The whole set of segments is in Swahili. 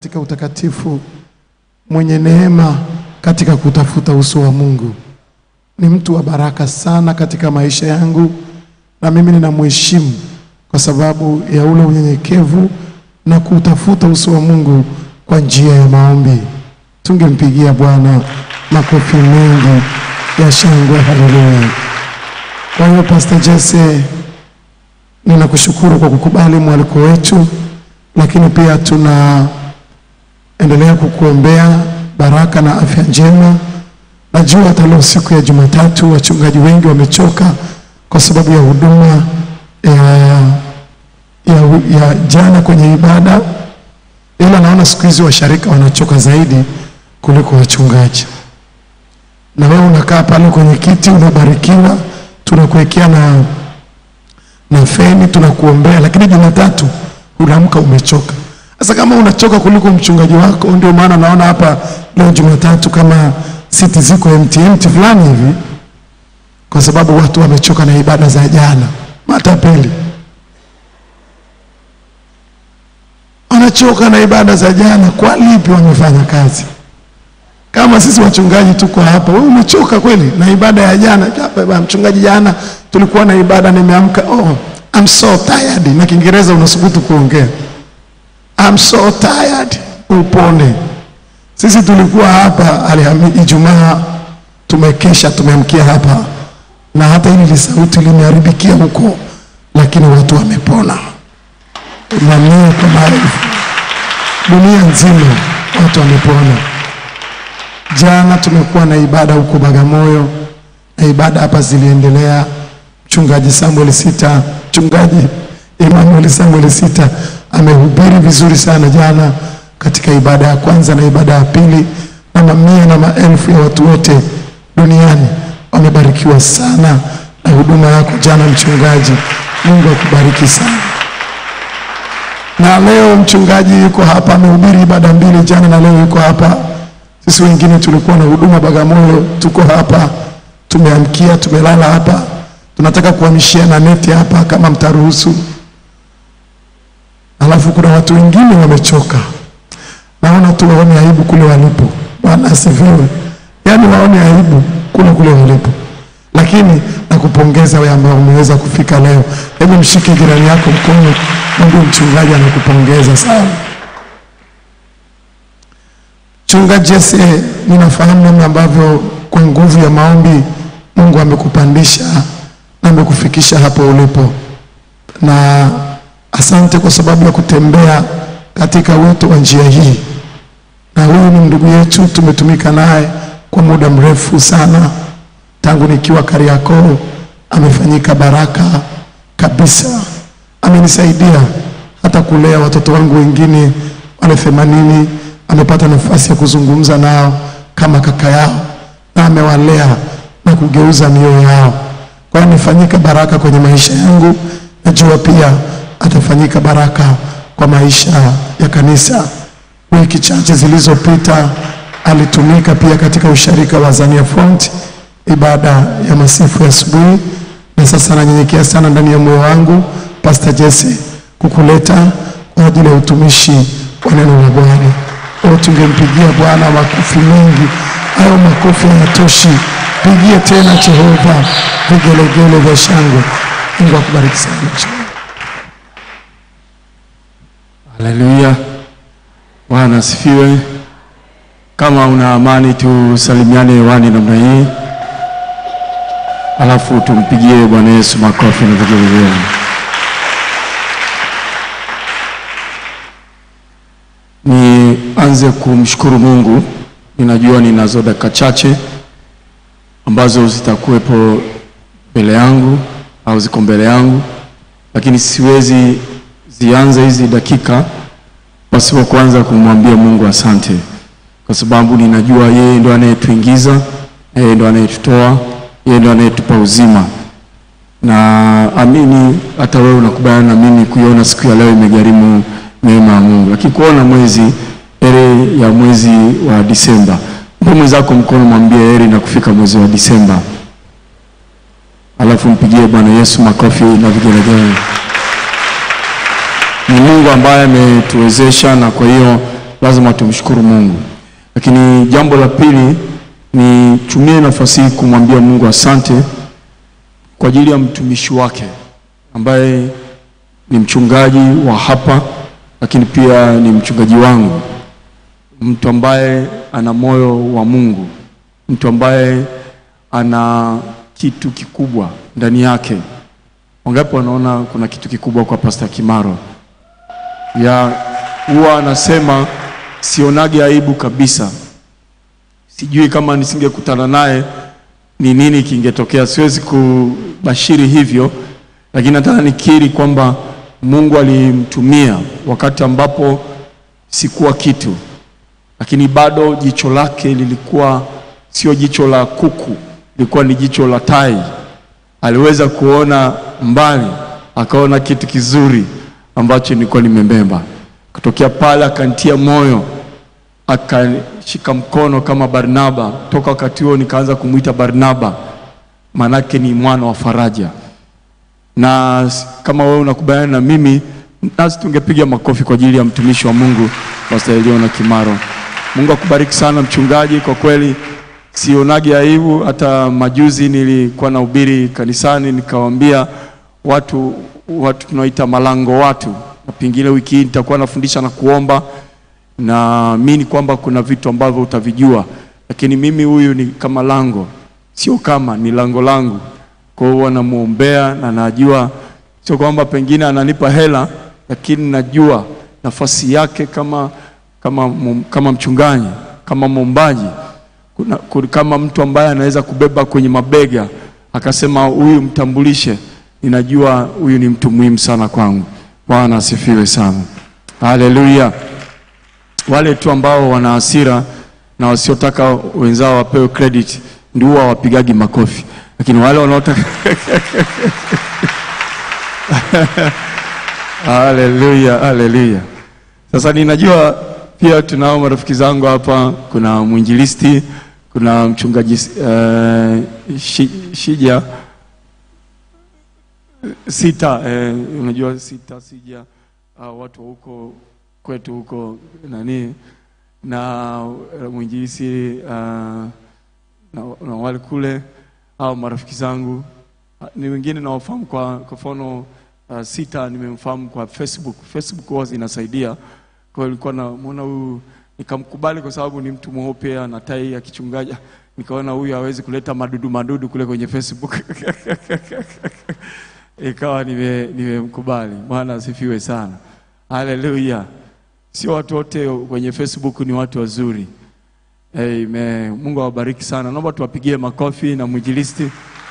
katika utakatifu, mwenye neema katika kutafuta uso wa Mungu. Ni mtu wa baraka sana katika maisha yangu, na mimi ninamheshimu kwa sababu ya ule unyenyekevu na kutafuta uso wa Mungu kwa njia ya maombi. Tungempigia Bwana makofi mengi ya shangwe. Haleluya! Kwa hiyo Pastor Jesse, ninakushukuru kwa kukubali mwaliko wetu, lakini pia tunaendelea kukuombea baraka na afya njema. Najua hata leo siku ya Jumatatu wachungaji wengi wamechoka kwa sababu ya huduma ya, ya, ya jana kwenye ibada, ila naona siku hizi washarika wanachoka zaidi kuliko wachungaji. Na wewe unakaa pale kwenye kiti unabarikiwa, tunakuwekea na na feni tunakuombea, lakini Jumatatu unaamka umechoka. Sasa kama unachoka kuliko mchungaji wako, ndio maana naona hapa leo Jumatatu kama siti ziko empty empty fulani hivi, kwa sababu watu wamechoka na ibada za jana. Matapeli wanachoka na ibada za jana, kwa lipi wamefanya kazi? Kama sisi wachungaji tuko hapa, wewe umechoka kweli na ibada ya jana? Japa, mchungaji, jana tulikuwa na ibada, nimeamka oh, I'm so tired. Na Kiingereza unasubutu kuongea I'm so tired, upone. Sisi tulikuwa hapa Alhamisi, Ijumaa tumekesha, tumeamkia hapa, na hata hili lisauti limeharibikia huko, lakini watu wamepona, mamia kwa maelfu, dunia nzima watu wamepona. Jana tumekuwa na ibada huko Bagamoyo, na ibada hapa ziliendelea. Mchungaji Samuel Sita, mchungaji Emmanuel Samuel Sita amehubiri vizuri sana jana katika ibada ya kwanza na ibada ya pili, na mamia na maelfu ya watu wote duniani wamebarikiwa sana na huduma yako jana, mchungaji. Mungu akubariki sana. Na leo mchungaji yuko hapa, amehubiri ibada mbili jana na leo yuko hapa. Sisi wengine tulikuwa na huduma Bagamoyo, tuko hapa, tumeamkia, tumelala hapa, tunataka kuhamishia na neti hapa kama mtaruhusu. Alafu kuna watu wengine wamechoka, naona tu waone aibu kule walipo. Bwana asifiwe. Yaani waone aibu kule kule walipo, lakini nakupongeza wewe ambao umeweza kufika leo. Hebu mshike jirani yako mkono, Mungu mchungaji anakupongeza sana. Mchungaji Jesse, ninafahamu namna ambavyo kwa nguvu ya maombi Mungu amekupandisha na amekufikisha hapo ulipo, na asante kwa sababu ya kutembea katika wito wa njia hii. Na huyu ni ndugu yetu, tumetumika naye kwa muda mrefu sana, tangu nikiwa Kariakoo. Amefanyika baraka kabisa, amenisaidia hata kulea watoto wangu wengine wale themanini amepata nafasi ya kuzungumza nao kama kaka yao, na amewalea na kugeuza mioyo yao. Kwa hiyo amefanyika baraka kwenye maisha yangu, najua pia atafanyika baraka kwa maisha ya kanisa. Wiki chache zilizopita alitumika pia katika usharika wa Azania Front, ibada ya masifu ya asubuhi, na sasa nanyenyekea sana ndani ya moyo wangu Pastor Jesse kukuleta kwa ajili ya utumishi wa neno la Bwana. O, tungempigia Bwana makofi mengi. Hayo makofi hayatoshi, pigie tena Jehova vigelegele vya shangwe. Mungu akubariki sana. Haleluya, Bwana asifiwe. Kama una amani, tusalimiane hewani namna hii, alafu tumpigie Bwana Yesu makofi na vigelegele. Nianze kumshukuru Mungu. Ninajua ninazo dakika chache ambazo zitakuwepo mbele yangu au ziko mbele yangu, lakini siwezi zianze hizi dakika pasipo kwanza kumwambia Mungu asante, kwa sababu ninajua yeye ndo anayetuingiza, yeye ndo anayetutoa, yeye ndo anayetupa uzima, na amini hata wewe unakubaliana na mimi kuiona siku ya leo imegharimu neema ya Mungu, lakini kuona mwezi heri ya mwezi wa Disemba. Mpe mwenzako mkono, mwambie heri na kufika mwezi wa Disemba, alafu mpigie Bwana Yesu makofi na vigelegele. Ni Mungu ambaye ametuwezesha, na kwa hiyo lazima tumshukuru Mungu. Lakini jambo la pili, nitumie nafasi hii kumwambia Mungu asante kwa ajili ya mtumishi wake ambaye ni mchungaji wa hapa, lakini pia ni mchungaji wangu, mtu ambaye ana moyo wa Mungu, mtu ambaye ana kitu kikubwa ndani yake. Wangapi wanaona kuna kitu kikubwa kwa Pastor Kimaro? Ya huwa anasema sionage aibu kabisa. Sijui kama nisingekutana naye ni nini kingetokea, siwezi kubashiri hivyo, lakini nataka nikiri kwamba Mungu alimtumia wakati ambapo sikuwa kitu, lakini bado jicho lake lilikuwa sio jicho la kuku, lilikuwa ni jicho la tai. Aliweza kuona mbali, akaona kitu kizuri ambacho nilikuwa nimebeba. Kutokea pale akanitia moyo, akashika mkono kama Barnaba. Toka wakati huo nikaanza kumwita Barnaba, maanake ni mwana wa faraja. Na s- kama wewe unakubaliana na mimi, nasi tungepiga makofi kwa ajili ya mtumishi wa Mungu Pastor Eliona Kimaro. Mungu akubariki sana mchungaji, kwa kweli sionagi aibu. Hata majuzi nilikuwa nahubiri kanisani, nikawaambia watu watu tunaoita malango watu, na pengine wiki hii nitakuwa nafundisha na kuomba naamini kwamba kuna vitu ambavyo utavijua, lakini mimi huyu ni kama lango, sio kama ni lango langu. Kwa hiyo namwombea na najua, sio kwamba pengine ananipa hela, lakini najua nafasi yake kama, kama, mum- kama mchungaji, kama mwombaji, kuna, kuna, kama mtu ambaye anaweza kubeba kwenye mabega akasema huyu mtambulishe, ninajua huyu ni mtu muhimu sana kwangu. Bwana asifiwe sana, haleluya wale tu ambao wana hasira na wasiotaka wenzao wapewe credit ndio huwa wapigagi makofi, lakini wale wanaotaka haleluya, haleluya. Sasa ninajua pia tunao marafiki zangu hapa, kuna mwinjilisti, kuna mchungaji uh, shi, Shija sita eh, unajua sita sija uh, watu wa huko kwetu huko nani na uh, mwinjilisi uh, na, na wale kule au marafiki zangu uh, ni wengine nawafahamu kwa kwa mfano uh, sita nimemfahamu kwa Facebook. Facebook huwa inasaidia. Kwa hiyo nilikuwa namuona huyu nikamkubali kwa sababu ni mtu mweupe ana tai ya kichungaji. Nikaona huyu hawezi kuleta madudu madudu kule kwenye Facebook. Ikawa nime- nimemkubali. Bwana asifiwe sana. Haleluya. Sio watu wote kwenye Facebook ni watu wazuri. Amen. Mungu awabariki sana. Naomba tuwapigie makofi na mwinjilisti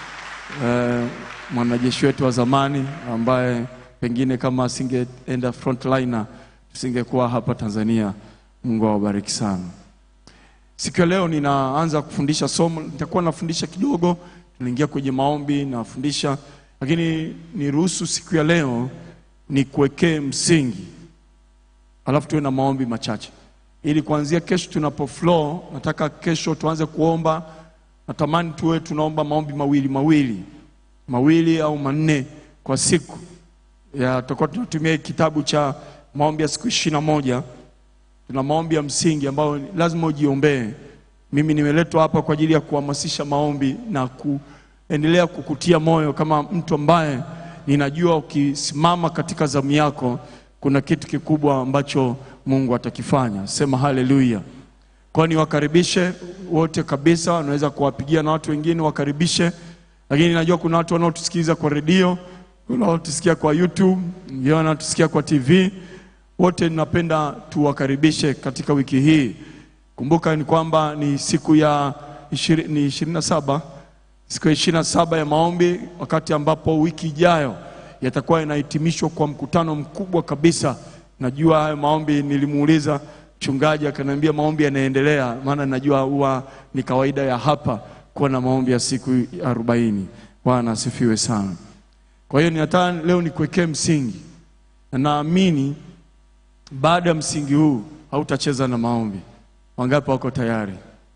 eh, mwanajeshi wetu wa zamani ambaye pengine kama asingeenda frontliner tusingekuwa hapa Tanzania. Mungu awabariki sana. Siku ya leo ninaanza kufundisha somo, nitakuwa nafundisha kidogo, tunaingia kwenye maombi nafundisha, lakini niruhusu siku ya leo nikuwekee msingi alafu tuwe na maombi machache ili kuanzia kesho tunapo flow. Nataka kesho tuanze kuomba, natamani tuwe tunaomba maombi mawili mawili mawili au manne kwa siku. Ya, tutakuwa tunatumia kitabu cha maombi ya siku ishirini na moja. Tuna maombi ya msingi ambayo lazima ujiombee. Mimi nimeletwa hapa kwa ajili ya kuhamasisha maombi na kuendelea kukutia moyo kama mtu ambaye ninajua ukisimama katika zamu yako kuna kitu kikubwa ambacho Mungu atakifanya. Sema haleluya. Kwa hiyo niwakaribishe wote kabisa, wanaweza kuwapigia na watu wengine wakaribishe, lakini najua kuna watu wanaotusikiliza kwa redio, kuna wanaotusikia kwa YouTube, wengine wanatusikia kwa TV. Wote ninapenda tuwakaribishe katika wiki hii. Kumbuka ni kwamba ni siku ya ishiri, ni ishirini na saba siku ya ishirini na saba ya maombi, wakati ambapo wiki ijayo yatakuwa yanahitimishwa kwa mkutano mkubwa kabisa. Najua hayo maombi, nilimuuliza mchungaji akaniambia maombi yanaendelea, maana najua huwa ni kawaida ya hapa kuwa na maombi ya siku arobaini. Bwana asifiwe sana. Kwa hiyo ninataka leo nikuwekee msingi, na naamini baada ya msingi huu hautacheza na maombi. Wangapi wako tayari?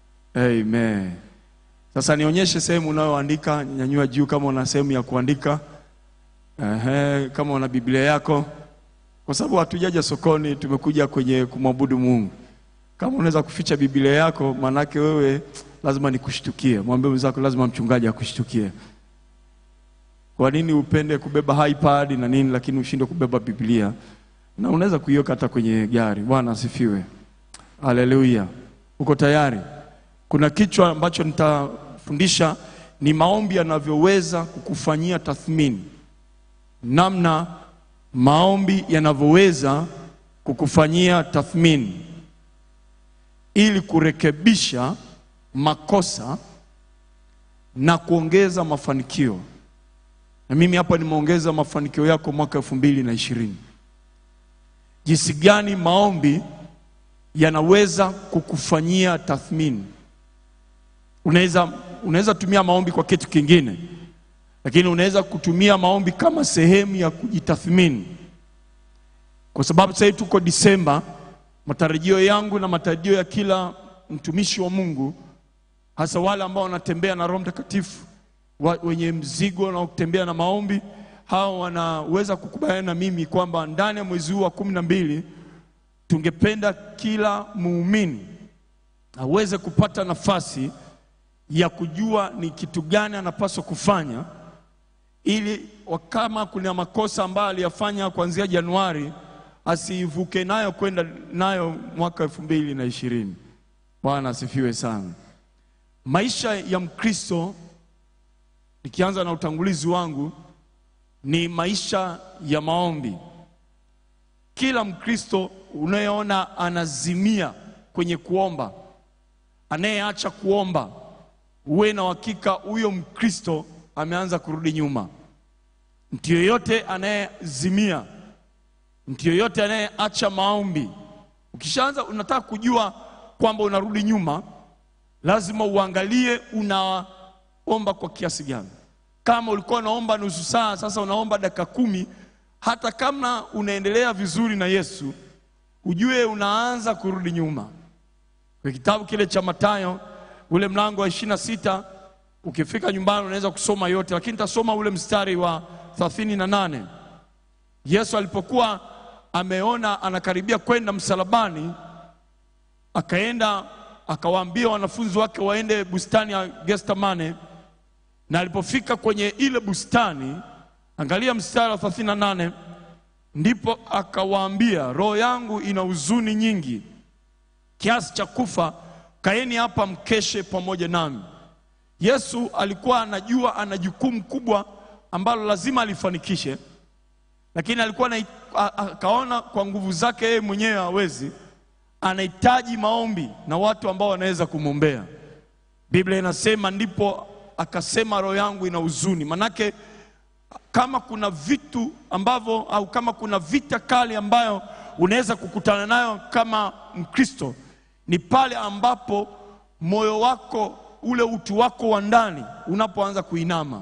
Amen. Sasa nionyeshe sehemu unayoandika, nyanyua juu kama una sehemu ya kuandika. Ehe, kama una Biblia yako, kwa sababu hatujaja sokoni, tumekuja kwenye kumwabudu Mungu. Kama unaweza kuficha Biblia yako, manake wewe lazima nikushtukie. Mwambie mwenzako, lazima mchungaji akushtukie. Kwa nini upende kubeba iPad na nini, lakini ushinde kubeba Biblia? Na unaweza kuiweka hata kwenye gari. Bwana asifiwe, haleluya. Uko tayari? Kuna kichwa ambacho nitafundisha ni maombi yanavyoweza kukufanyia tathmini, namna maombi yanavyoweza kukufanyia tathmini ili kurekebisha makosa na kuongeza mafanikio. Na mimi hapa nimeongeza mafanikio yako mwaka elfu mbili na ishirini. Jinsi gani maombi yanaweza kukufanyia tathmini. Unaweza unaweza tumia maombi kwa kitu kingine, lakini unaweza kutumia maombi kama sehemu ya kujitathmini, kwa sababu sasa hivi tuko Disemba. Matarajio yangu na matarajio ya kila mtumishi wa Mungu, hasa wale ambao wanatembea na Roho Mtakatifu, wa- wenye mzigo na kutembea na maombi, hao wanaweza kukubaliana na mimi kwamba ndani ya mwezi huu wa kumi na mbili tungependa kila muumini aweze kupata nafasi ya kujua ni kitu gani anapaswa kufanya ili wa- kama kuna makosa ambayo aliyafanya kuanzia Januari asivuke nayo kwenda nayo mwaka elfu mbili na ishirini. Bwana asifiwe sana. Maisha ya Mkristo, nikianza na utangulizi wangu, ni maisha ya maombi. Kila Mkristo unayeona anazimia kwenye kuomba, anayeacha kuomba, uwe na uhakika huyo Mkristo ameanza kurudi nyuma. Mtu yeyote anayezimia, mtu yeyote anayeacha maombi, ukishaanza unataka kujua kwamba unarudi nyuma, lazima uangalie unaomba kwa kiasi gani. Kama ulikuwa unaomba nusu saa, sasa unaomba dakika kumi, hata kama unaendelea vizuri na Yesu, ujue unaanza kurudi nyuma. Kwa kitabu kile cha Mathayo ule mlango wa ishirini na sita ukifika nyumbani unaweza kusoma yote, lakini nitasoma ule mstari wa thelathini na nane. Yesu alipokuwa ameona anakaribia kwenda msalabani, akaenda akawaambia wanafunzi wake waende bustani ya Getsemane, na alipofika kwenye ile bustani, angalia mstari wa 38, ndipo akawaambia, roho yangu ina huzuni nyingi kiasi cha kufa, kaeni hapa mkeshe pamoja nami. Yesu alikuwa anajua ana jukumu kubwa ambalo lazima alifanikishe, lakini alikuwa na, akaona kwa nguvu zake yeye mwenyewe hawezi, anahitaji maombi na watu ambao wanaweza kumwombea. Biblia inasema ndipo akasema roho yangu ina huzuni. Manake kama kuna vitu ambavyo au kama kuna vita kali ambayo unaweza kukutana nayo kama Mkristo ni pale ambapo moyo wako ule utu wako wa ndani unapoanza kuinama.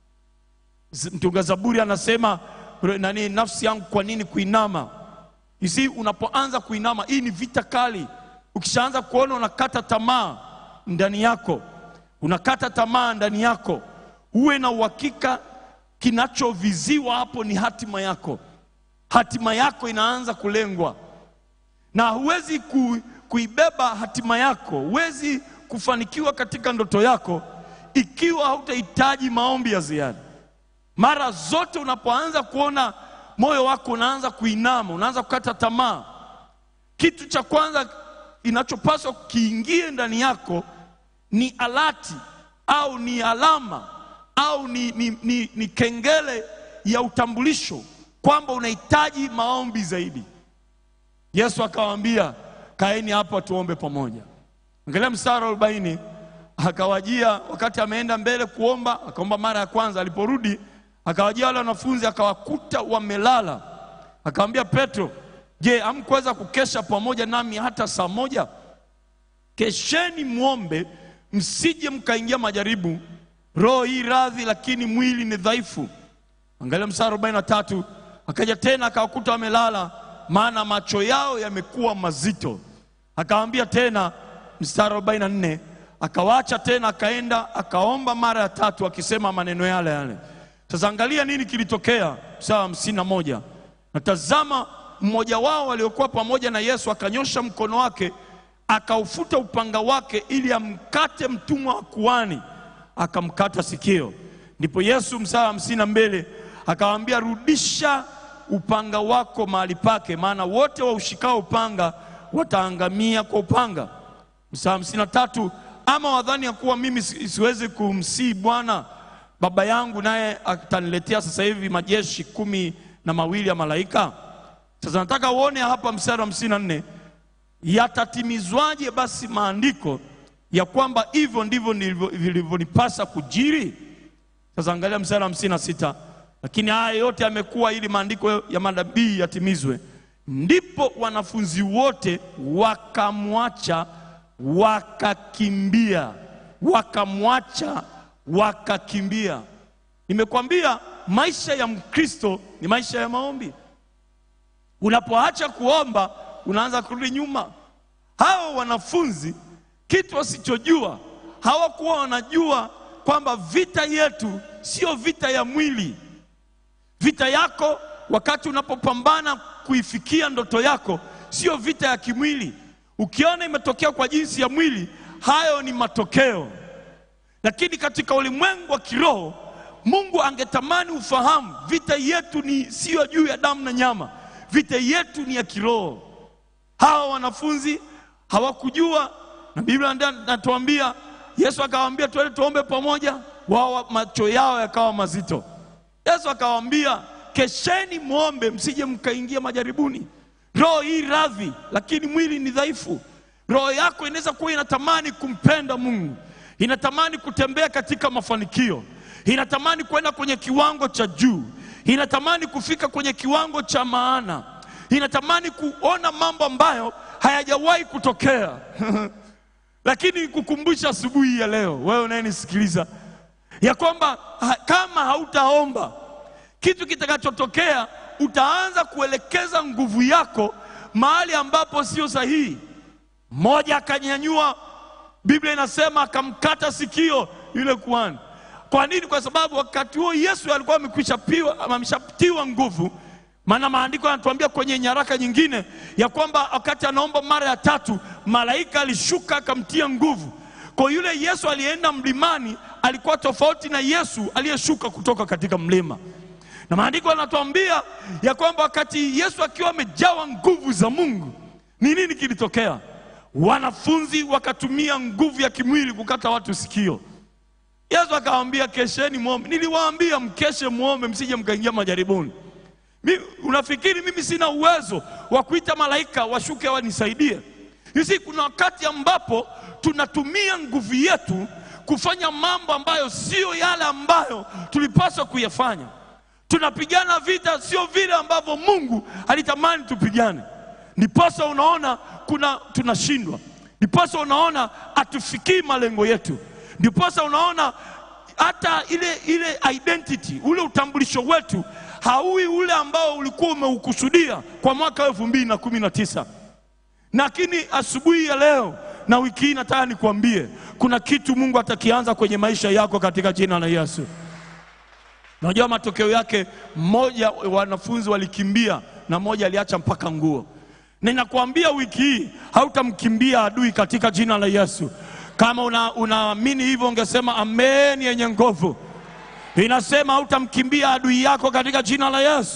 Z- Mtunga Zaburi anasema nani, nafsi yangu kwa nini kuinama? Isi, unapoanza kuinama, hii ni vita kali. Ukishaanza kuona unakata tamaa ndani yako, unakata tamaa ndani yako, uwe na uhakika kinachoviziwa hapo ni hatima yako. Hatima yako inaanza kulengwa, na huwezi ku, kuibeba hatima yako, huwezi kufanikiwa katika ndoto yako ikiwa hautahitaji maombi ya ziada. Mara zote unapoanza kuona moyo wako unaanza kuinama, unaanza kukata tamaa, kitu cha kwanza inachopaswa kiingie ndani yako ni alati au ni alama au ni, ni, ni, ni kengele ya utambulisho kwamba unahitaji maombi zaidi. Yesu akawaambia, kaeni hapa tuombe pamoja. Angalia mstari wa arobaini. Akawajia wakati ameenda mbele kuomba, akaomba mara ya kwanza. Aliporudi akawajia wale wanafunzi, akawakuta wamelala. Akamwambia Petro, je, hamkuweza kukesha pamoja nami hata saa moja? Kesheni mwombe, msije mkaingia majaribu. Roho hii radhi, lakini mwili ni dhaifu. Angalia mstari arobaini na tatu. Akaja tena akawakuta wamelala, maana macho yao yamekuwa mazito. Akawaambia tena, mstari arobaini na nne, akawaacha tena, akaenda akaomba mara ya tatu, akisema maneno yale yale. Sasa angalia nini kilitokea, mstari wa hamsini na moja. Na tazama, mmoja wao waliokuwa pamoja na Yesu akanyosha mkono wake akaufuta upanga wake ili amkate mtumwa wa kuhani, akamkata sikio. Ndipo Yesu mstari wa hamsini na mbili akawaambia, rudisha upanga wako mahali pake, maana wote waushikao upanga wataangamia kwa upanga. Mstari wa hamsini na tatu ama wadhani ya kuwa mimi si- siwezi kumsii Bwana baba yangu naye ataniletea sasa hivi majeshi kumi na mawili ya malaika? Sasa nataka uone hapa mstari wa hamsini na nne yatatimizwaje basi maandiko ya kwamba hivyo ndivyo nilivyo- vilivyonipasa kujiri? Sasa angalia mstari wa hamsini na sita lakini haya yote yamekuwa ili maandiko ya manabii yatimizwe. Ndipo wanafunzi wote wakamwacha wakakimbia, wakamwacha wakakimbia. Nimekwambia maisha ya Mkristo ni maisha ya maombi. Unapoacha kuomba unaanza kurudi nyuma. Hao wanafunzi kitu wasichojua, hawakuwa wanajua kwamba vita yetu sio vita ya mwili. Vita yako wakati unapopambana kuifikia ndoto yako sio vita ya kimwili. Ukiona imetokea kwa jinsi ya mwili, hayo ni matokeo. Lakini katika ulimwengu wa kiroho, Mungu angetamani ufahamu vita yetu ni siyo juu ya damu na nyama, vita yetu ni ya kiroho. Hawa wanafunzi hawakujua, na Biblia ndio inatuambia, Yesu akawaambia twende tuombe pamoja, wao macho yao yakawa mazito. Yesu akawaambia, kesheni mwombe, msije mkaingia majaribuni. Roho hii radhi, lakini mwili ni dhaifu. Roho yako inaweza kuwa inatamani kumpenda Mungu, inatamani kutembea katika mafanikio, inatamani kwenda kwenye kiwango cha juu, inatamani kufika kwenye kiwango cha maana, inatamani kuona mambo ambayo hayajawahi kutokea. Lakini kukumbusha asubuhi ya leo, wewe unayenisikiliza, ya kwamba ha, kama hautaomba kitu kitakachotokea, utaanza kuelekeza nguvu yako mahali ambapo sio sahihi. Mmoja akanyanyua, Biblia inasema akamkata sikio yule kuhani. Kwa nini? Kwa sababu wakati huo Yesu alikuwa amekwisha piwa, ameshatiwa nguvu. Maana maandiko yanatuambia kwenye nyaraka nyingine ya kwamba wakati anaomba mara ya tatu, malaika alishuka akamtia nguvu. Kwa yule Yesu aliyeenda mlimani alikuwa tofauti na Yesu aliyeshuka kutoka katika mlima. Na maandiko yanatuambia ya kwamba wakati Yesu akiwa amejawa nguvu za Mungu, ni nini kilitokea? Wanafunzi wakatumia nguvu ya kimwili kukata watu sikio. Yesu akawaambia kesheni muombe. Niliwaambia mkeshe muombe, msije mkaingia majaribuni. Mimi, unafikiri mimi sina uwezo wa kuita malaika washuke wanisaidie? Hisi, kuna wakati ambapo tunatumia nguvu yetu kufanya mambo ambayo sio yale ambayo tulipaswa kuyafanya. Tunapigana vita sio vile ambavyo Mungu alitamani tupigane. Ndiposa unaona kuna tunashindwa, ndiposa unaona hatufikii malengo yetu, ndiposa unaona hata ile ile identity, ule utambulisho wetu hauwi ule ambao ulikuwa umeukusudia kwa mwaka elfu mbili na kumi na tisa. Lakini asubuhi ya leo na wiki hii nataka nikwambie kuna kitu Mungu atakianza kwenye maisha yako katika jina la Yesu. Unajua matokeo yake, mmoja wanafunzi walikimbia na mmoja aliacha mpaka nguo. Ninakwambia wiki hii hautamkimbia adui katika jina la Yesu. Kama una- unaamini hivyo, ungesema amen yenye nguvu. Inasema hautamkimbia adui yako katika jina la Yesu.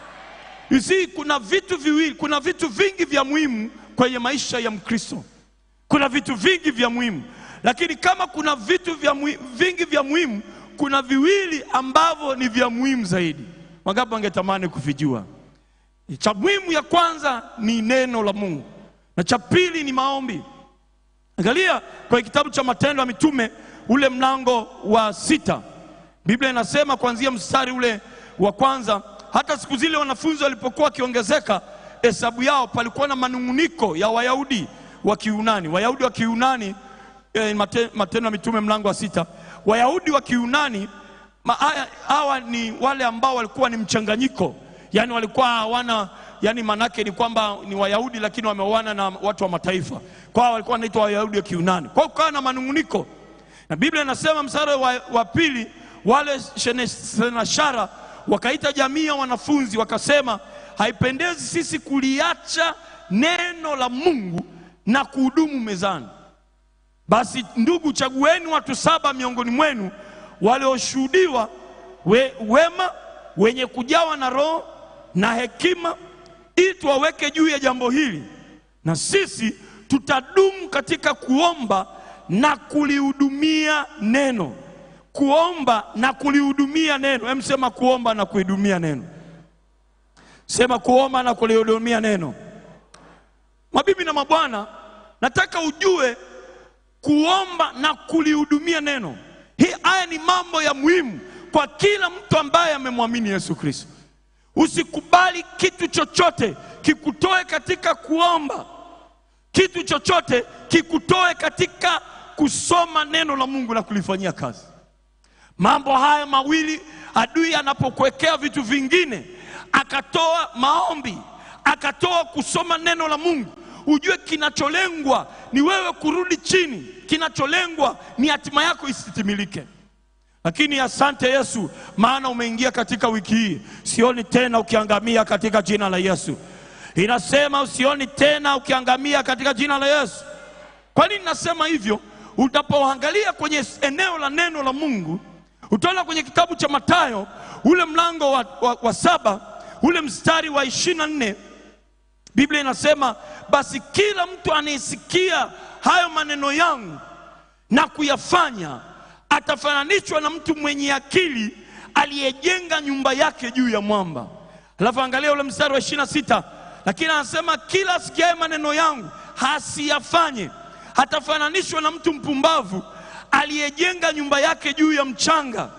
You see, kuna vitu viwili, kuna vitu vingi vya muhimu kwenye maisha ya Mkristo. Kuna vitu vingi vya muhimu, lakini kama kuna vitu vya muhi- vingi vya muhimu, kuna viwili ambavyo ni vya muhimu zaidi. Wangapi wangetamani kuvijua? Cha muhimu ya kwanza ni neno la Mungu na cha pili ni maombi. Angalia kwenye kitabu cha Matendo ya Mitume ule mlango wa sita, Biblia inasema kuanzia mstari ule wa kwanza, hata siku zile wanafunzi walipokuwa wakiongezeka hesabu yao, palikuwa na manung'uniko ya Wayahudi wa Kiunani. Wayahudi wa Kiunani eh, Mate- Matendo ya Mitume mlango wa sita, Wayahudi wa Kiunani ma- haya- hawa ni wale ambao walikuwa ni mchanganyiko, yaani walikuwa hawana yaani, manake ni kwamba ni Wayahudi lakini wameoana na watu wa mataifa, kwa hiyo walikuwa wanaitwa Wayahudi wa Kiunani. Kwa hiyo kukawa na manung'uniko, na Biblia inasema mstari wa, wa pili, wale shene- senashara wakaita jamii ya wanafunzi wakasema, haipendezi sisi kuliacha neno la Mungu na kuhudumu mezani. Basi ndugu, chagueni watu saba miongoni mwenu walioshuhudiwa we, wema wenye kujawa na roho na hekima, ili tuwaweke juu ya jambo hili, na sisi tutadumu katika kuomba na kulihudumia neno. Kuomba na kulihudumia neno. Hem, sema kuomba na kuhudumia neno. Sema kuomba na kulihudumia neno. Mabibi na mabwana, nataka ujue kuomba na kulihudumia neno. Hii haya ni mambo ya muhimu kwa kila mtu ambaye amemwamini Yesu Kristo. Usikubali kitu chochote kikutoe katika kuomba, kitu chochote kikutoe katika kusoma neno la Mungu na kulifanyia kazi. Mambo haya mawili, adui anapokuwekea vitu vingine, akatoa maombi, akatoa kusoma neno la Mungu, ujue kinacholengwa ni wewe kurudi chini, kinacholengwa ni hatima yako isitimilike. Lakini asante Yesu, maana umeingia katika wiki hii, sioni tena ukiangamia katika jina la Yesu. Inasema usioni tena ukiangamia katika jina la Yesu. Kwa nini nasema hivyo? Utapoangalia kwenye eneo la neno la Mungu, utaona kwenye kitabu cha Mathayo ule mlango wa, wa, wa saba ule mstari wa ishirini na nne Biblia inasema basi kila mtu anayesikia hayo maneno yangu na kuyafanya atafananishwa na mtu mwenye akili aliyejenga nyumba yake juu ya mwamba. Alafu angalia ule mstari wa ishirini na sita lakini anasema kila asikiaye maneno yangu hasiyafanye atafananishwa na mtu mpumbavu aliyejenga nyumba yake juu ya mchanga.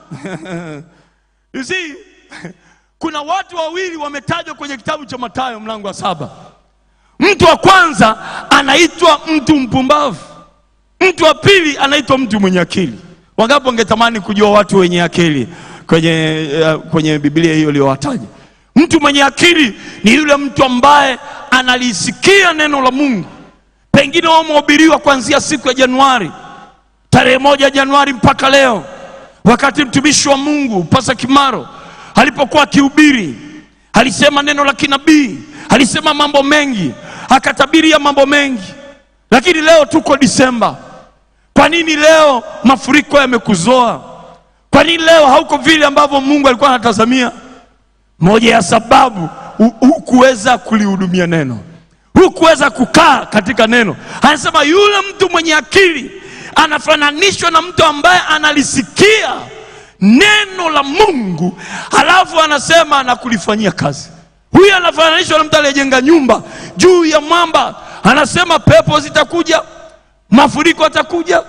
You see, kuna watu wawili wametajwa kwenye kitabu cha Mathayo mlango wa saba. Mtu wa kwanza anaitwa mtu mpumbavu, mtu wa pili anaitwa mtu mwenye akili. Wangapi wangetamani kujua watu wenye akili kwenye, uh, kwenye Biblia hiyo iliyowataja? Mtu mwenye akili ni yule mtu ambaye analisikia neno la Mungu, pengine wamehubiriwa kuanzia siku ya Januari tarehe moja Januari mpaka leo, wakati mtumishi wa Mungu Pasa Kimaro alipokuwa akihubiri, alisema neno la kinabii, alisema mambo mengi, akatabiria mambo mengi, lakini leo tuko Disemba. Kwa nini leo mafuriko yamekuzoa? Kwa nini leo hauko vile ambavyo Mungu alikuwa anatazamia? Moja ya sababu hukuweza kulihudumia neno, hukuweza kukaa katika neno. Anasema yule mtu mwenye akili anafananishwa na mtu ambaye analisikia neno la Mungu halafu anasema na kulifanyia kazi. Huyu anafananishwa na mtu aliyejenga nyumba juu ya mwamba, anasema pepo zitakuja, mafuriko atakuja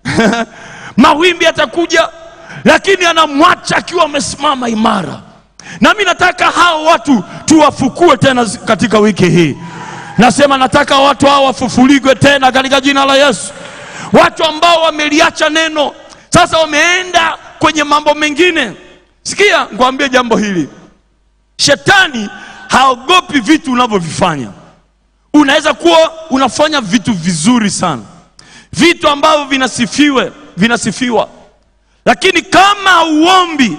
mawimbi atakuja, lakini anamwacha akiwa amesimama imara. Nami nataka hao watu tuwafukue tena katika wiki hii. Nasema nataka watu hao wafufuligwe tena katika jina la Yesu. Watu ambao wameliacha neno sasa wameenda kwenye mambo mengine. Sikia, ngwambie jambo hili, shetani haogopi vitu unavyovifanya. Unaweza kuwa unafanya vitu vizuri sana, vitu ambavyo vinasifiwe vinasifiwa, lakini kama hauombi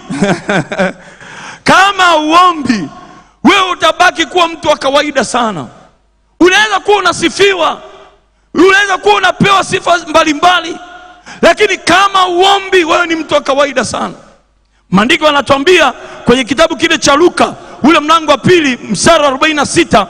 kama hauombi, wewe utabaki kuwa mtu wa kawaida sana. Unaweza kuwa unasifiwa, unaweza kuwa unapewa sifa mbalimbali mbali, lakini kama uombi, wewe ni mtu wa kawaida sana. Maandiko yanatuambia kwenye kitabu kile cha Luka ule mlango wa pili mstari wa 46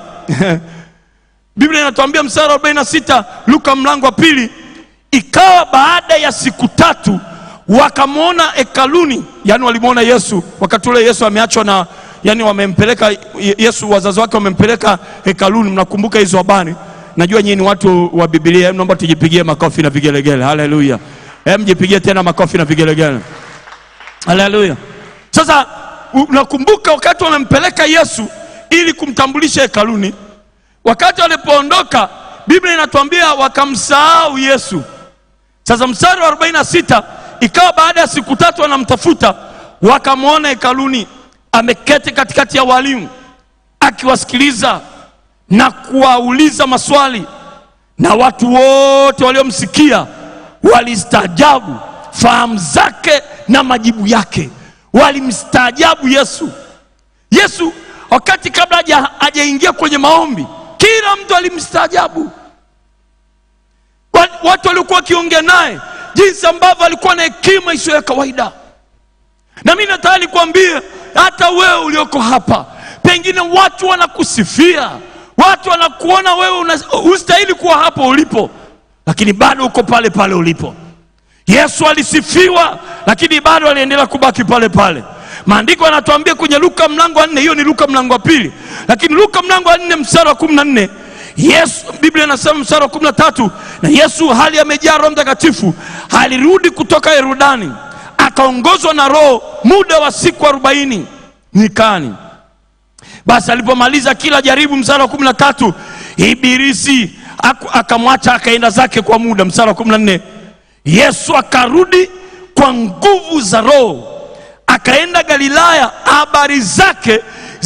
Biblia inatuambia mstari wa 46 Luka mlango wa pili, ikawa baada ya siku tatu wakamwona hekaluni, yani walimwona Yesu wakati ule Yesu ameachwa na, yani wamempeleka Yesu, wazazi wake wamempeleka hekaluni. Mnakumbuka hizo habari? Najua nyinyi ni watu wa Biblia, naomba tujipigie makofi na vigelegele. Haleluya! Hem, jipigie tena makofi na vigelegele. Haleluya! Sasa unakumbuka wakati wamempeleka Yesu ili kumtambulisha hekaluni, wakati walipoondoka, Biblia inatuambia wakamsahau Yesu. Sasa mstari wa 46 ikawa baada ya siku tatu wanamtafuta, wakamwona hekaluni ameketi katikati ya walimu akiwasikiliza na kuwauliza maswali, na watu wote waliomsikia walistaajabu fahamu zake na majibu yake. Walimstaajabu Yesu. Yesu wakati kabla hajaingia kwenye maombi, kila mtu alimstaajabu. watu waliokuwa wakiongea naye jinsi ambavyo alikuwa na hekima isiyo ya kawaida na mi nataka nikwambie hata wewe ulioko hapa pengine watu wanakusifia watu wanakuona wewe una- hustahili kuwa hapo ulipo lakini bado uko pale pale ulipo yesu alisifiwa lakini bado aliendelea kubaki pale pale maandiko yanatuambia kwenye luka mlango wa nne hiyo ni luka mlango wa pili lakini luka mlango wa nne mstari wa kumi na nne yesu biblia inasema mstari wa kumi na tatu na yesu hali amejaa roho mtakatifu alirudi kutoka herudani akaongozwa na roho muda wa siku arobaini nyikani basi alipomaliza kila jaribu mstari wa kumi na tatu ibilisi aku- akamwacha akaenda zake kwa muda mstari wa kumi na nne yesu akarudi kwa nguvu za roho akaenda galilaya habari zake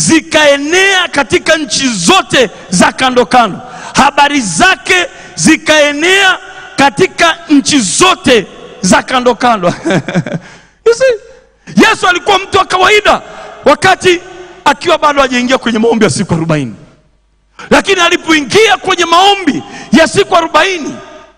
zikaenea katika nchi zote za kando kando habari zake zikaenea katika nchi zote za kando kando You see? yesu alikuwa mtu wa kawaida wakati akiwa bado hajaingia kwenye maombi ya siku arobaini lakini alipoingia kwenye maombi ya siku arobaini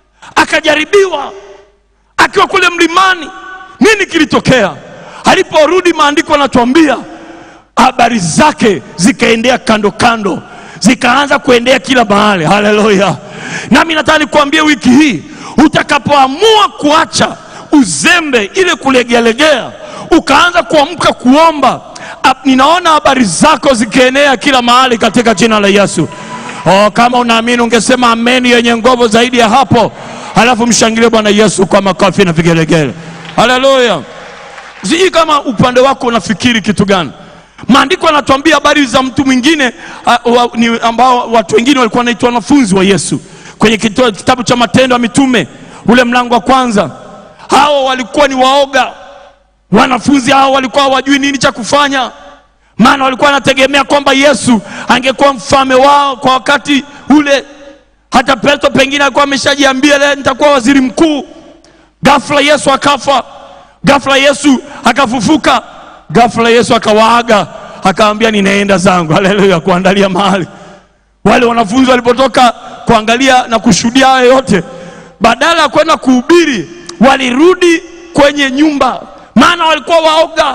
akajaribiwa akiwa kule mlimani nini kilitokea aliporudi maandiko anatuambia habari zake zikaendea kando kando zikaanza kuendea kila mahali haleluya nami nataka nikuambie wiki hii utakapoamua kuacha uzembe ile kulegealegea ukaanza kuamka kuomba ap- ninaona habari zako zikienea kila mahali katika jina la yesu oh, kama unaamini ungesema ameni yenye nguvu zaidi ya hapo halafu mshangilie bwana yesu kwa makofi na vigelegele haleluya sijui kama upande wako unafikiri kitu gani maandiko yanatuambia habari za mtu mwingine uh, wa, ni, ambao watu wengine walikuwa wanaitwa wanafunzi wa yesu kwenye kito- kitabu cha matendo ya mitume ule mlango wa kwanza hao walikuwa ni waoga wanafunzi hao walikuwa hawajui nini cha kufanya maana walikuwa wanategemea kwamba yesu angekuwa mfalme wao kwa wakati ule hata petro pengine alikuwa ameshajiambia leo nitakuwa waziri mkuu ghafla yesu akafa ghafla yesu akafufuka ghafla yesu akawaaga akaambia ninaenda zangu haleluya kuandalia mahali wale wanafunzi walipotoka kuangalia na kushuhudia hayo yote badala ya kwenda kuhubiri walirudi kwenye nyumba maana walikuwa waoga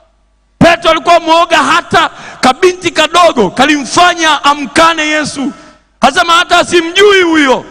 petro alikuwa mwoga hata kabinti kadogo kalimfanya amkane yesu asema hata asimjui huyo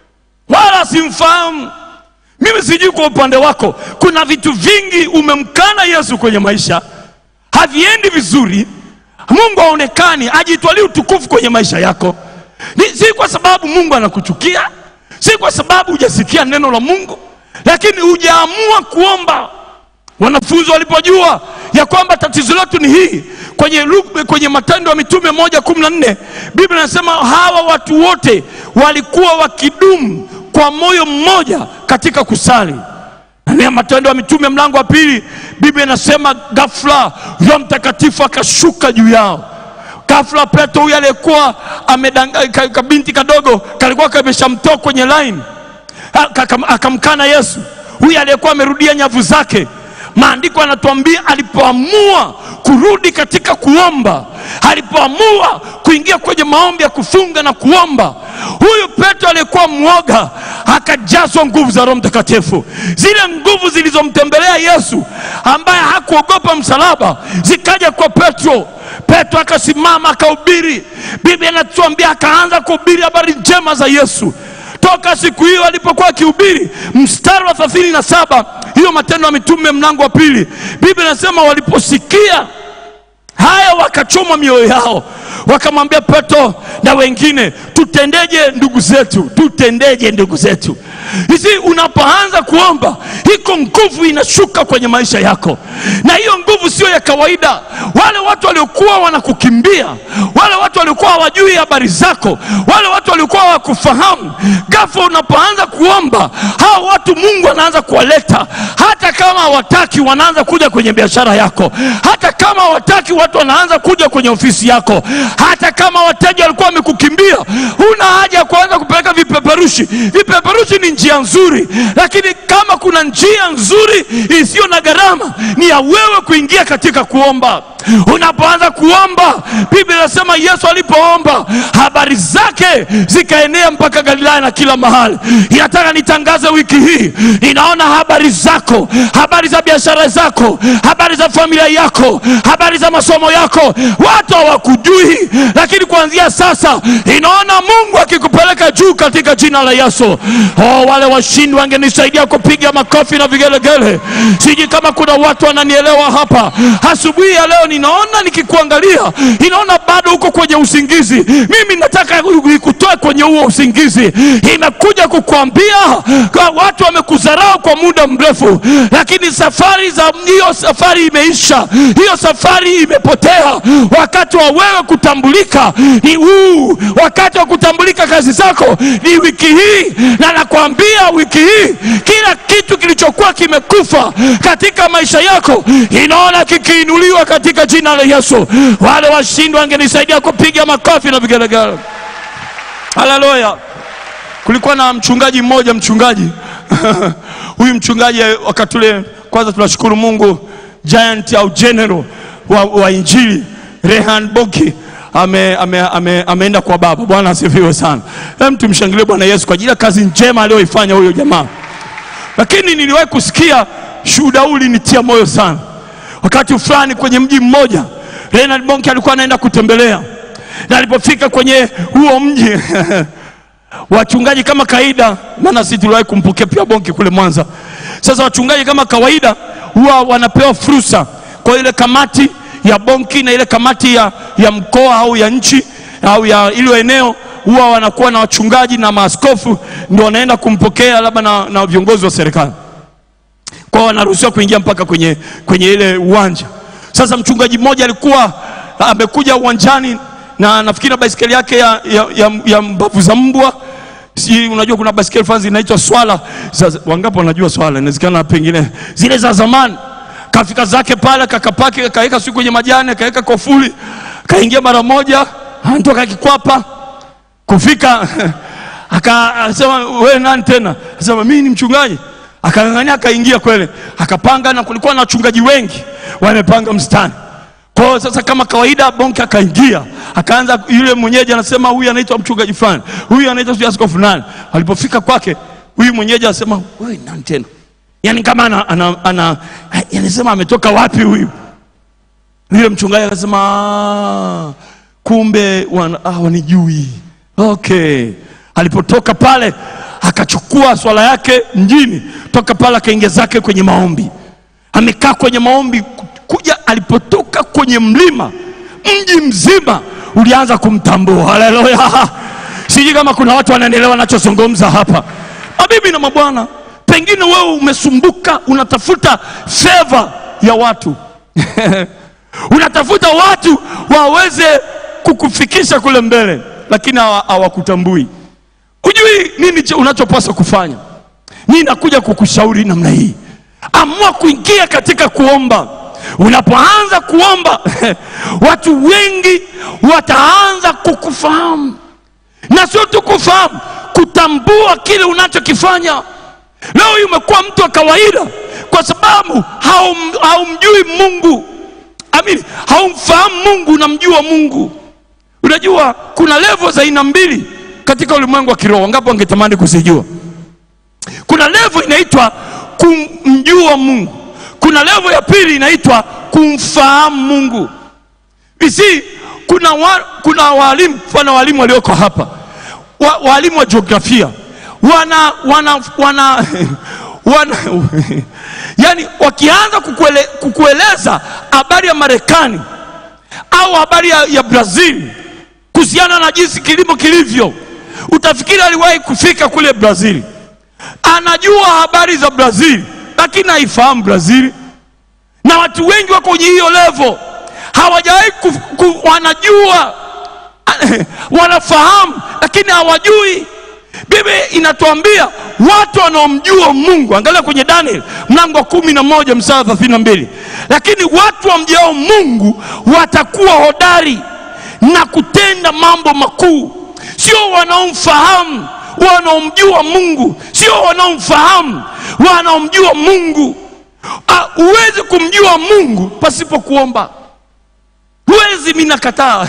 wala simfahamu mimi sijui kwa upande wako kuna vitu vingi umemkana yesu kwenye maisha haviendi vizuri mungu aonekani ajitwalie utukufu kwenye maisha yako Ni, si kwa sababu mungu anakuchukia si kwa sababu hujasikia neno la mungu lakini hujaamua kuomba wanafunzi walipojua ya kwamba tatizo letu ni hii kwenye, Lu- kwenye matendo ya mitume moja kumi na nne biblia inasema hawa watu wote walikuwa wakidumu kwa moyo mmoja katika kusali ndani ya matendo ya mitume mlango wa pili biblia inasema ghafla roho mtakatifu akashuka juu yao ghafla petro huyu aliyekuwa amedanga- ka- kabinti kadogo kalikuwa kameshamtoa kwenye line Aka- akam- akamkana yesu huyu aliyekuwa amerudia nyavu zake maandiko yanatuambia alipoamua kurudi katika kuomba alipoamua kuingia kwenye maombi ya kufunga na kuomba huyu petro aliyekuwa mwoga akajazwa nguvu za roho mtakatifu zile nguvu zilizomtembelea yesu ambaye hakuogopa msalaba zikaja kwa petro petro akasimama akahubiri biblia inatuambia akaanza kuhubiri habari njema za yesu toka siku hiyo alipokuwa akihubiri mstari wa thelathini na saba hiyo matendo ya mitume mlango wa pili biblia inasema waliposikia haya wakachoma mioyo yao wakamwambia petro na wengine tutendeje ndugu zetu tutendeje ndugu zetu hisi unapoanza kuomba iko nguvu inashuka kwenye maisha yako na hiyo nguvu sio ya kawaida wale watu waliokuwa wanakukimbia wale watu waliokuwa hawajui habari zako wale watu waliokuwa hawakufahamu ghafla unapoanza kuomba hao watu mungu anaanza kuwaleta hata kama hawataki wanaanza kuja kwenye biashara yako hata kama hawataki watu wanaanza kuja kwenye ofisi yako hata kama wateja walikuwa wamekukimbia huna haja ya kuanza kupeleka vipeperushi vipeperushi ni njia nzuri lakini kama kuna njia nzuri isiyo na gharama ni ya wewe kuingia katika kuomba Unapoanza kuomba, Biblia inasema Yesu alipoomba habari zake zikaenea mpaka Galilaya na kila mahali. Inataka nitangaze wiki hii, ninaona habari zako, habari za biashara zako, habari za familia yako, habari za masomo yako, watu hawakujui, lakini kuanzia sasa inaona Mungu akikupeleka juu katika jina la Yesu. Oh, wale washindi wangenisaidia kupiga makofi na vigelegele. Sijui kama kuna watu wananielewa hapa asubuhi ya leo. Ninaona nikikuangalia, inaona bado uko kwenye usingizi. Mimi nataka nikutoe kwenye huo usingizi. Imekuja kukuambia kwa watu wamekudharau kwa muda mrefu, lakini safari za hiyo safari imeisha, hiyo safari imepotea. Wakati wa wewe kutambulika ni huu, wakati wa kutambulika kazi zako ni wiki hii, na nakwambia wiki hii kila kitu kilichokuwa kimekufa katika maisha yako inaona kikiinuliwa katika jina la Yesu. Wale washindi wangenisaidia kupiga makofi na vigelegele. Haleluya! Kulikuwa na mchungaji mmoja, mchungaji huyu mchungaji wakati ule, kwanza tunashukuru Mungu, giant au general wa, wa injili Rehan Boki ame, ame, ame, ameenda kwa Baba. Bwana asifiwe sana. Hem, tumshangilie Bwana Yesu kwa ajili ya kazi njema aliyoifanya huyo jamaa. Lakini niliwahi kusikia shuhuda huu ulinitia moyo sana. Wakati fulani kwenye mji mmoja, Reinhard Bonke alikuwa anaenda kutembelea, na alipofika kwenye huo mji wachungaji kama kawaida, maana sisi tuliwahi kumpokea pia Bonke kule Mwanza. Sasa wachungaji kama kawaida huwa wanapewa fursa kwa ile kamati ya Bonki na ile kamati ya, ya mkoa au ya nchi au ya ile eneo huwa wanakuwa na wachungaji na maaskofu ndio wanaenda kumpokea labda na, na viongozi wa serikali kwao wanaruhusiwa kuingia mpaka kwenye, kwenye ile uwanja. Sasa mchungaji mmoja alikuwa amekuja uwanjani na nafikiri na baisikeli yake ya, ya, ya, ya mbavu za mbwa si, unajua kuna baisikeli fulani zinaitwa swala. Sasa wangapi wanajua swala? Inawezekana pengine zile za zamani. Kafika zake pale kakapaki, kaweka siku kwenye majani, kaweka kofuli, kaingia mara moja, anatoka kikwapa kufika akasema wewe nani tena? Akasema mimi ni mchungaji. Akang'ang'ania akaingia kwele, akapanga, na kulikuwa na wachungaji wengi wamepanga mstari. Kwa hiyo sasa, kama kawaida, Bonke akaingia, akaanza, yule mwenyeji anasema huyu anaitwa mchungaji fulani, huyu anaitwa sijui askofu fulani. Alipofika kwake, huyu mwenyeji anasema wewe nani tena? Yani kama ana, ana, ana, anasema ametoka wapi huyu? Yule mchungaji akasema "Ah, kumbe wan, ah, wanijui Okay, alipotoka pale akachukua swala yake mjini, toka pale akaingia zake kwenye maombi. Amekaa kwenye maombi kuja, alipotoka kwenye mlima, mji mzima ulianza kumtambua. Haleluya! Sijui kama kuna watu wanaendelea wanachozungumza hapa. Mabibi na mabwana, pengine wewe umesumbuka, unatafuta favor ya watu unatafuta watu waweze kukufikisha kule mbele lakini hawa- hawakutambui. Hujui nini cha- unachopaswa kufanya. Mimi nakuja kukushauri namna hii, amua kuingia katika kuomba. Unapoanza kuomba watu wengi wataanza kukufahamu, na sio tu kufahamu, kutambua kile unachokifanya. Leo hii umekuwa mtu wa kawaida kwa sababu haum, haumjui Mungu. Amini, haumfahamu Mungu, unamjua Mungu. Unajua kuna levo za aina mbili katika ulimwengu wa kiroho. Ngapi wangetamani kuzijua? Kuna levo inaitwa kumjua Mungu, kuna levo ya pili inaitwa kumfahamu Mungu. Isi, kuna, wa, kuna walimu mfano walimu walioko hapa wa, walimu wa jiografia wana wana wana, wana yani wakianza kukuele, kukueleza habari ya Marekani au habari ya, ya Brazil kuhusiana na jinsi kilimo kilivyo, utafikiri aliwahi kufika kule Brazil. Anajua habari za Brazil, lakini haifahamu Brazil, na watu wengi wako kwenye hiyo level, hawajawahi ku, ku, wanajua wanafahamu, lakini hawajui. Biblia inatuambia watu wanaomjua Mungu, angalia kwenye Daniel mlango wa kumi na moja mstari thelathini na mbili lakini watu wamjao Mungu watakuwa hodari na kutenda mambo makuu. Sio wanaomfahamu wanaomjua Mungu, sio wanaomfahamu wanaomjua Mungu. Ah, Huwezi kumjua Mungu pasipo kuomba. huwezi mi nakataa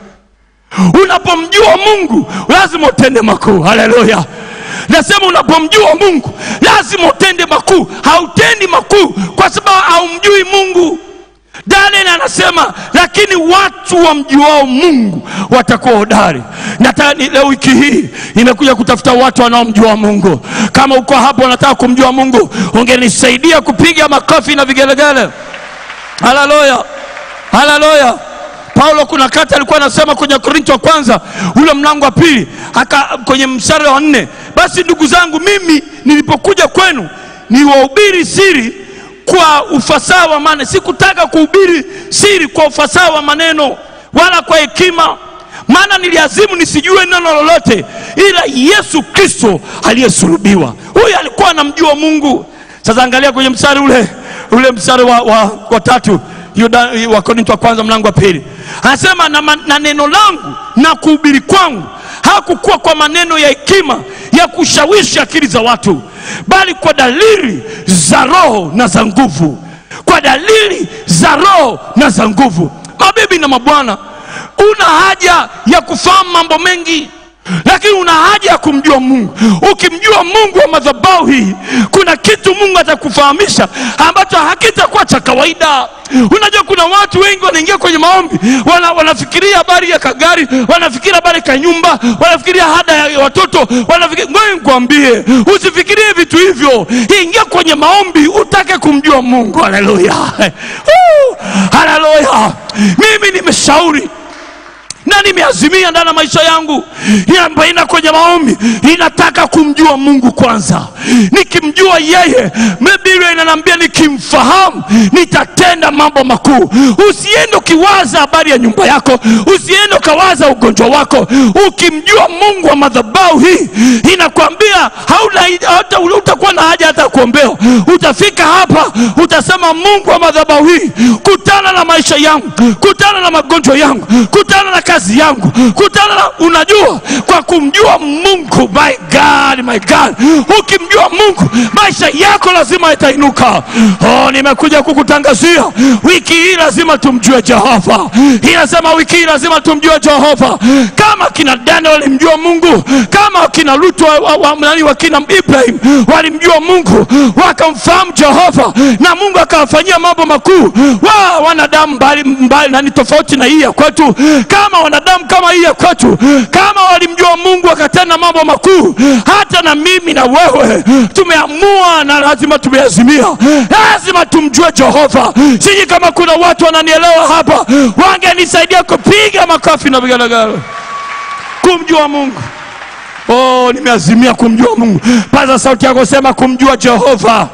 unapomjua mungu lazima utende makuu haleluya nasema unapomjua mungu lazima utende makuu hautendi makuu kwa sababu haumjui mungu daniel anasema lakini watu wamjuao mungu watakuwa hodari nataka ni leo wiki hii imekuja kutafuta watu wanaomjua mungu kama uko hapo unataka kumjua mungu ungenisaidia kupiga makofi na vigelegele haleluya haleluya paulo kuna kati alikuwa anasema kwenye korinto wa kwanza ule mlango wa pili aka kwenye mstari wa nne basi ndugu zangu mimi nilipokuja kwenu niwahubiri siri kwa ufasaha wa maneno sikutaka kuhubiri siri kwa ufasaha wa maneno wala kwa hekima maana niliazimu nisijue neno lolote ila yesu kristo aliyesulubiwa huyu alikuwa anamjua mungu sasa angalia kwenye mstari ule ule mstari wa, wa, wa tatu Yuda, wa korinto wa kwanza mlango wa pili anasema na, ma- na neno langu na kuhubiri kwangu hakukuwa kwa maneno ya hekima ya kushawishi akili za watu bali kwa dalili za roho na za nguvu kwa dalili za roho na za nguvu mabibi na mabwana una haja ya kufahamu mambo mengi lakini una haja ya kumjua mungu ukimjua mungu wa madhabahu hii kuna kitu mungu atakufahamisha ambacho hakitakuwa cha kawaida unajua kuna watu wengi wanaingia kwenye maombi wana, wanafikiria habari ya kagari wanafikiria habari ka nyumba wanafikiria hada ya watoto wanafikiria ngoja nikwambie usifikirie vitu hivyo ingia kwenye maombi utake kumjua mungu haleluya Woo! haleluya mimi nimeshauri na nimeazimia ndani ya maisha yangu inapoenda kwenye maombi inataka kumjua mungu kwanza nikimjua yeye biblia inaniambia nikimfahamu nitatenda mambo makuu usiende ukiwaza habari ya nyumba yako usiende ukawaza ugonjwa wako ukimjua mungu wa madhabahu hii inakwambia hauna hata utakuwa na haja hata ya kuombewa utafika hapa utasema mungu wa madhabahu hii kutana na maisha yangu kutana na magonjwa yangu kutana na kazi yangu kutana na unajua kwa kumjua mungu my god my god ukimjua mungu maisha yako lazima yatainuka oh, nimekuja kukutangazia wiki hii lazima tumjue jehova inasema wiki hii lazima tumjue jehova kama kina daniel walimjua mungu kama kina lutu wa, wa, wa, nani wakina ibrahim walimjua mungu wakamfahamu jehova na mungu akawafanyia mambo makuu wa wanadamu mbali, mbali nani tofauti na hii ya kwetu kama wanadamu kama hii ya kwetu kama walimjua mungu wakatenda mambo makuu hata na mimi na wewe tumeamua na lazima tumeazimia lazima tumjue jehova siji kama kuna watu wananielewa hapa wangenisaidia kupiga makofi na vigelegele kumjua mungu oh nimeazimia kumjua mungu paza sauti yako sema kumjua jehova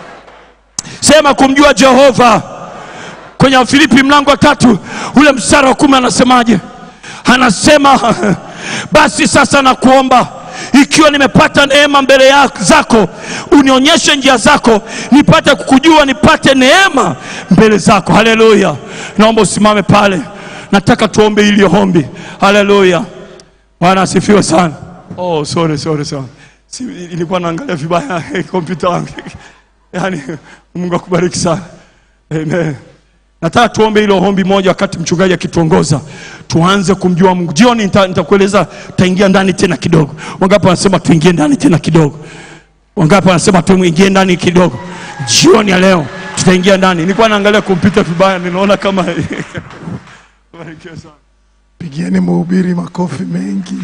sema kumjua jehova kwenye wafilipi mlango wa tatu ule mstara wa kumi anasemaje anasema basi sasa nakuomba ikiwa nimepata neema mbele ya zako unionyeshe njia zako nipate kukujua nipate neema mbele zako haleluya naomba usimame pale nataka tuombe ili ombi haleluya bwana asifiwe sana oh, sorry, sorry, sorry. Si, ilikuwa naangalia vibaya kompyuta wangu yaani mungu akubariki sana amen nataka tuombe hilo ombi moja wakati mchungaji akituongoza tuanze kumjua mungu jioni nita- nitakueleza taingia ndani tena kidogo wangapi wanasema tuingie ndani tena kidogo wangapi wanasema tuingie ndani kidogo jioni ya leo tutaingia ndani nilikuwa naangalia kompyuta vibaya ninaona kama Barikiwe sana. pigieni mhubiri makofi mengi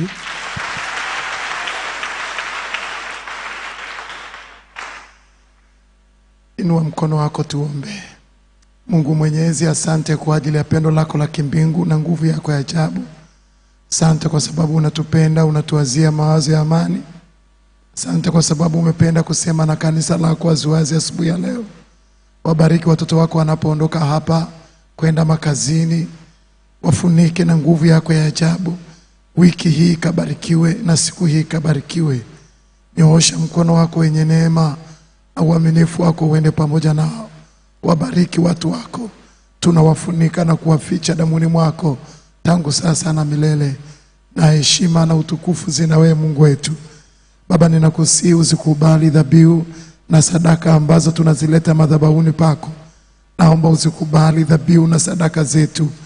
inua mkono wako tuombe mungu mwenyezi asante kwa ajili ya pendo lako la kimbingu na nguvu yako ya ajabu asante kwa sababu unatupenda unatuwazia mawazo ya amani asante kwa sababu umependa kusema na kanisa lako waziwazi asubuhi ya leo wabariki watoto wako wanapoondoka hapa kwenda makazini wafunike na nguvu yako ya ajabu. Wiki hii ikabarikiwe na siku hii ikabarikiwe. Nyoosha mkono wako wenye neema na uaminifu wako uende pamoja nao. Wabariki watu wako, tunawafunika na kuwaficha damuni mwako tangu sasa na milele, na heshima na utukufu zina wewe Mungu wetu. Baba, ninakusihi uzikubali dhabihu na sadaka ambazo tunazileta madhabahuni pako. Naomba uzikubali dhabihu na sadaka zetu,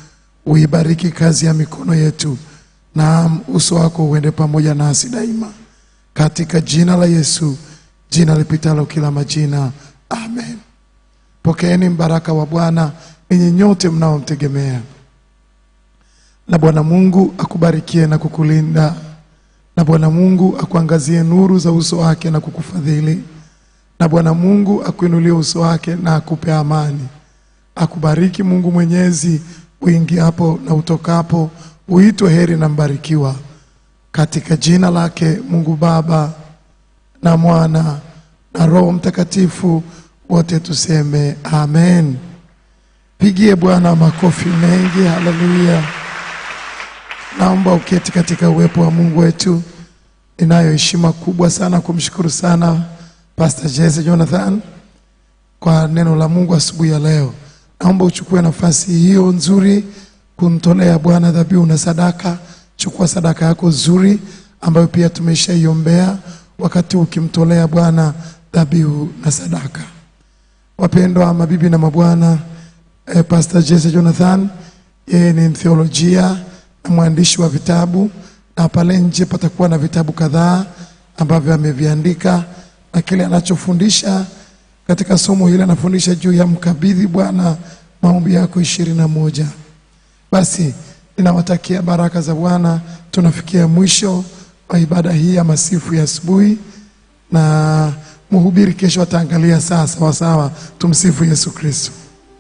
uibariki kazi ya mikono yetu, naam, uso wako uende pamoja nasi daima, katika jina la Yesu, jina lipitalo kila majina, amen. Pokeeni mbaraka wa Bwana ninyi nyote mnaomtegemea, na Bwana Mungu akubarikie na kukulinda, na Bwana Mungu akuangazie nuru za uso wake na kukufadhili, na Bwana Mungu akuinulie uso wake na akupe amani. Akubariki Mungu Mwenyezi, uingiapo na utokapo, uitwe heri na mbarikiwa, katika jina lake Mungu Baba na Mwana na Roho Mtakatifu, wote tuseme amen. Pigie Bwana makofi mengi, haleluya. Naomba uketi katika uwepo wa Mungu wetu. Ninayo heshima kubwa sana kumshukuru sana Pastor Jesse Jonathan kwa neno la Mungu asubuhi ya leo. Naomba uchukue nafasi hiyo nzuri kumtolea Bwana dhabihu na sadaka. Chukua sadaka yako nzuri ambayo pia tumeshaiombea wakati ukimtolea Bwana dhabihu na sadaka. Wapendwa mabibi na mabwana, eh, Pastor Jesse Jonathan yeye ni mtheolojia na mwandishi wa vitabu, na pale nje patakuwa na vitabu kadhaa ambavyo ameviandika, na kile anachofundisha katika somo hili anafundisha juu ya mkabidhi Bwana maombi yako ishirini na moja. Basi ninawatakia baraka za Bwana. Tunafikia mwisho wa ibada hii ya masifu ya asubuhi, na mhubiri kesho ataangalia saa sawasawa. Tumsifu Yesu Kristo.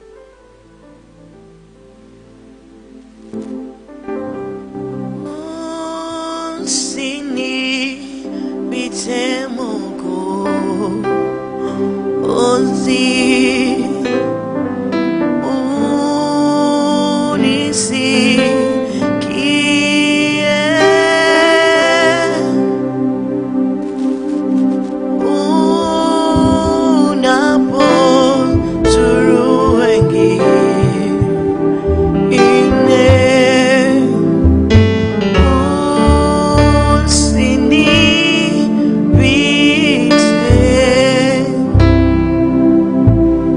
Usinipite Mungu, usi unisikie unapozuru wengine usinipite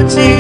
sauti